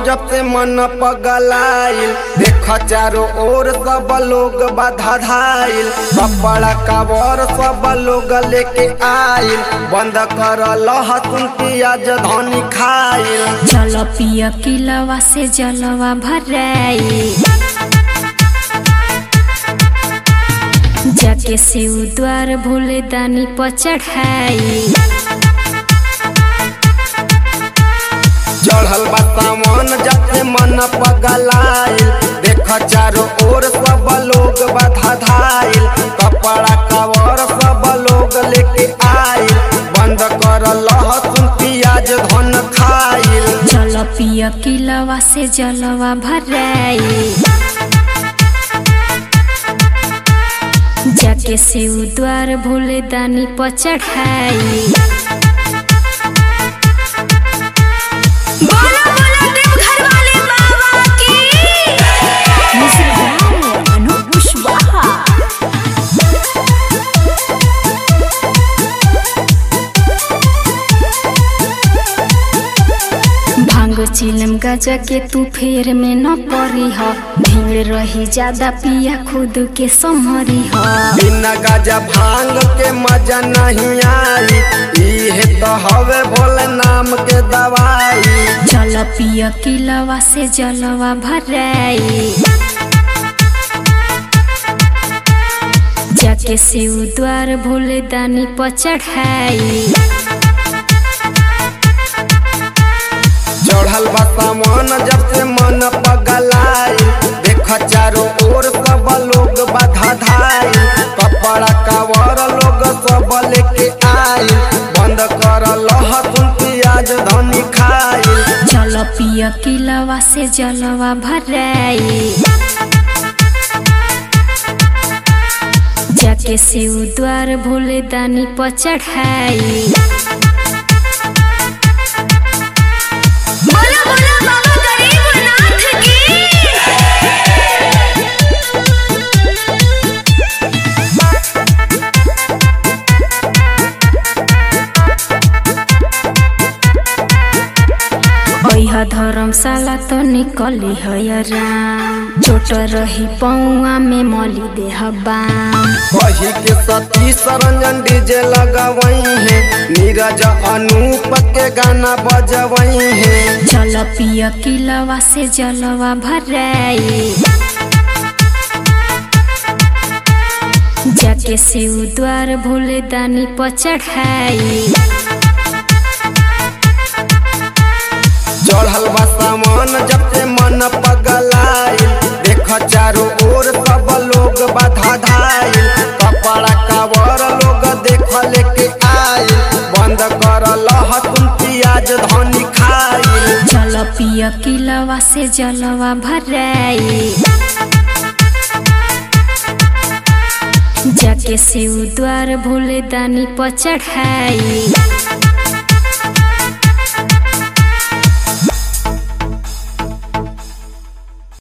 जब से मन पगलाइल देख चारों ओर सब लोग बाधा धाइल कपड़ा कवर सब लोग लेके आइल बंद कर लहसुन प्याज धनी खाइल चल पिया किलवा से जलवा भराई जाके शिव द्वार भोले दानी पर चढ़ाई चढ़ल बा सामान जब से मन पगलाइल देख चारों ओर सब लोग बाधा धाइल कपड़ा कवर सब लोग लेके आइल बंद कर लहसुन प्याज धन खाइल चल पिया किलवा से जलवा भराई जाके शिव द्वार भोले दानी पर चढ़ाई बोला बोला देव घर वाले बाबा की भांग चिलम गजा के तू फेर में न पड़ी ह भीड़ रही ज्यादा पिया खुद के संहरी ह बिना गाजा भांग के मजा नहीं आई इहे तो हवे भोले नाम के दवाई चल पिया किलवा से जलवा भराई जाके शिव द्वार भोले दानी पर चढ़ाई चढ़ल बा सामान जब से मन पगलाई देख चारों ओर सब लोग बाधा धाई कपड़ा कवर लोग सब लेके आई बंद कर लहसुन प्याज धनी खाई चल पिया किलवा से जलवा भराई जाके शिव द्वार भोले दानी पर चढ़ाई बोला बोला बाबा गरीबनाथ की बैह धर्मशाला तो निकली है राम चोट रही पौआ में मली देह बाम कही के सती सरंजन डीजे लगवई है नीरज अनूप के गाना बजवई है चल पिया किलवा से जलवा भराई जाके शिव द्वार भोले दानी पर चढ़ाई चढ़ल बा सामान जब से मन पगलाइल देख चारों ओर सब लोग बाधा धाइल कपड़ा कवर लोग देख लेके आइल बंद कर लहसुन प्याज धनी खाइल चल पिया किलवा से जलवा भराई जाके शिव द्वार भोले दानी पर चढ़ाई